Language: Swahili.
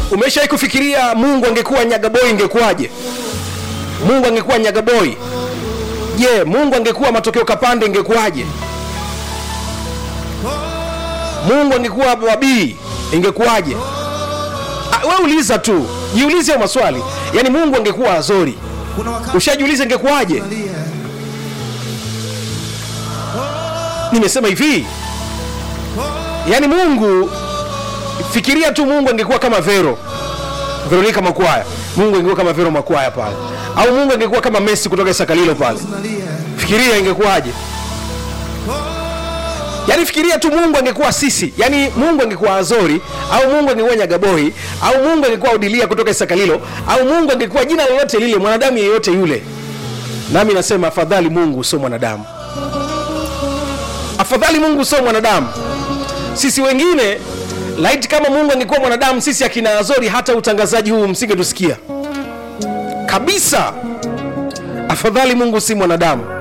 umeshawahi kufikiria mungu angekuwa nyagaboi ingekuwaje mungu angekuwa nyagaboi je mungu angekuwa matokeo kapande ingekuwaje mungu angekuwa wabii ingekuwaje Ah, we uliza tu jiulize hayo maswali yaani mungu angekuwa azori kuna wakati ushajiuliza ingekuwaje unalia. nimesema hivi yaani mungu fikiria tu mungu angekuwa kama vero veronika makwaya mungu angekuwa kama vero makwaya pale au mungu angekuwa kama messi kutoka sakalilo pale unalia. fikiria ingekuwaje yaani fikiria tu mungu angekuwa sisi yaani mungu angekuwa azori au mungu angekuwa nyagaboi au mungu angekuwa udilia kutoka isakalilo au mungu angekuwa jina lolote lile mwanadamu yeyote yule nami nasema afadhali mungu sio mwanadamu afadhali mungu sio mwanadamu sisi wengine laiti kama mungu angekuwa mwanadamu sisi akina azori hata utangazaji huu msingetusikia kabisa afadhali mungu si mwanadamu